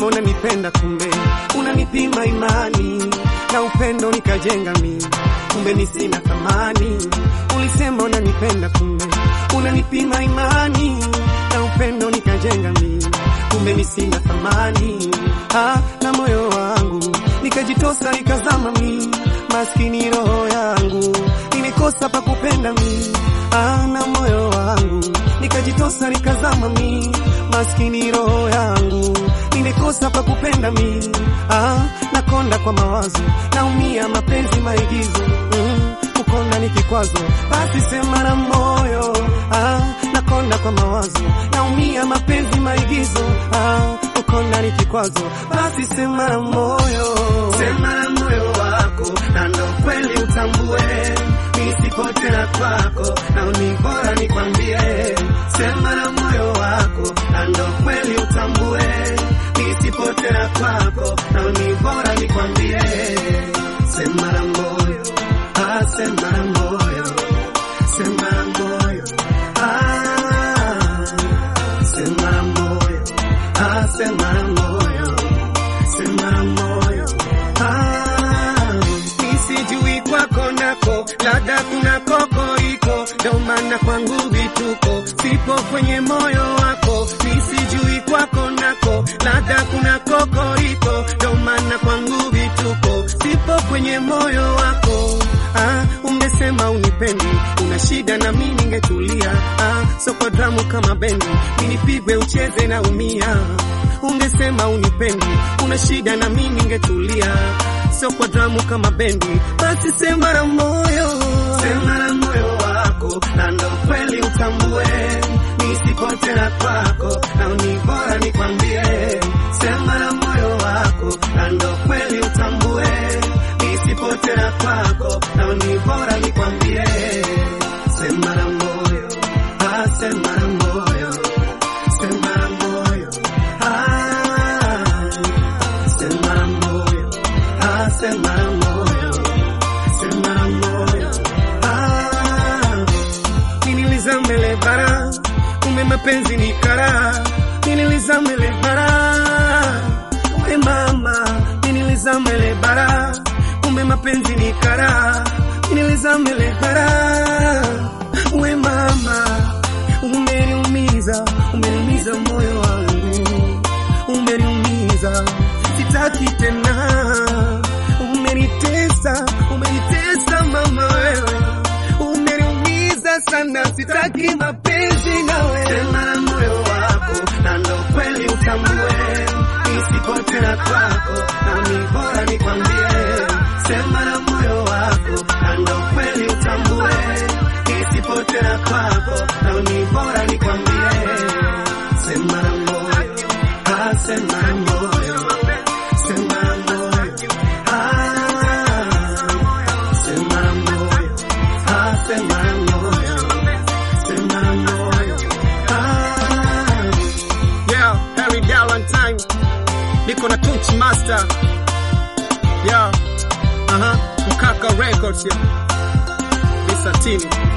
ulisema unanipenda, kumbe unanipima imani na upendo nikajenga mimi, kumbe mi sina thamani. Ulisema unanipenda, kumbe unanipima imani na upendo nikajenga mimi, kumbe mi sina thamani. Ah, na moyo wangu nikajitosa nikazama mi, maskini roho yangu nimekosa pa kupenda mi. Ah, na moyo wangu nikajitosa nikazama mi, maskini roho yangu nimekosa pa kupenda mi. Ah, nakonda kwa mawazo, naumia mapenzi maigizo mm, kukonda ni kikwazo, basi sema na moyo. Ah, nakonda kwa mawazo, naumia mapenzi maigizo ah, kukonda ni kikwazo, basi sema na moyo, sema na moyo wako, na ndo kweli utambue nisipote na kwako, na ni bora nikwambie, sema na moyo wako, na ndo kweli utambue nisipote na kwako, na ni bora nikwambie, sema na moyo, ah, sema na moyo, sema na moyo, ah, sema na moyo, ah, sema na moyo, sema na moyo, ah, nisijui kwako nako, labda kuna kokoriko, ndo maana kwangu vituko, sipo kwenye moyo wako, nisijui kwako nako, labda kuna kokoriko, ndo maana kwangu vituko, sipo kwenye moyo wako. Ah, ungesema unipendi, una shida na mimi ningetulia. Ah, soko dramu kama bendi, minipigwe ucheze na umia. Ungesema unipendi, una shida na mimi ningetulia. Soko dramu kama bendi, basi sema na moyo, sema na moyo wako, na ndo kweli utambue nisipote na kwako, na ni bora nikwambie, sema na moyo wako, na ndo kweli utambue nisipote na kwako, na ni bora nikwambie, sema na moyo, ah, sema na moyo, sema na moyo, ah, sema na moyo, ah, sema na moyo, sema na moyo, ah, niniliza mbele bara, kumbe mapenzi ni kara, niniliza mbele bara, we mama, niniliza mbele bara, kumbe mapenzi ni kara, niniliza mbele bara, we mama, umeniumiza, umeniumiza moyo wangu, umeniumiza, sitaki tena, umenitesa, umenitesa mama wewe, umeniumiza sana, sitaki mapenzi nawe. Sema na moyo wako, na ndo kweli utambue, nisipote na kwako, na ni bora nikwambie. Sema na moyo wako, na ndo kweli utambue, nisipote na kwako, na ni bora nikwambie. Sema na moyo, ah, sema na moyo, sema na moyo, ah, sema na moyo, ah, sema na moyo, sema na moyo, ah. Yeah, Harry Valentine, niko na Tunchi Master, yeah, aha, Mkaka Records, yeah, Misatini.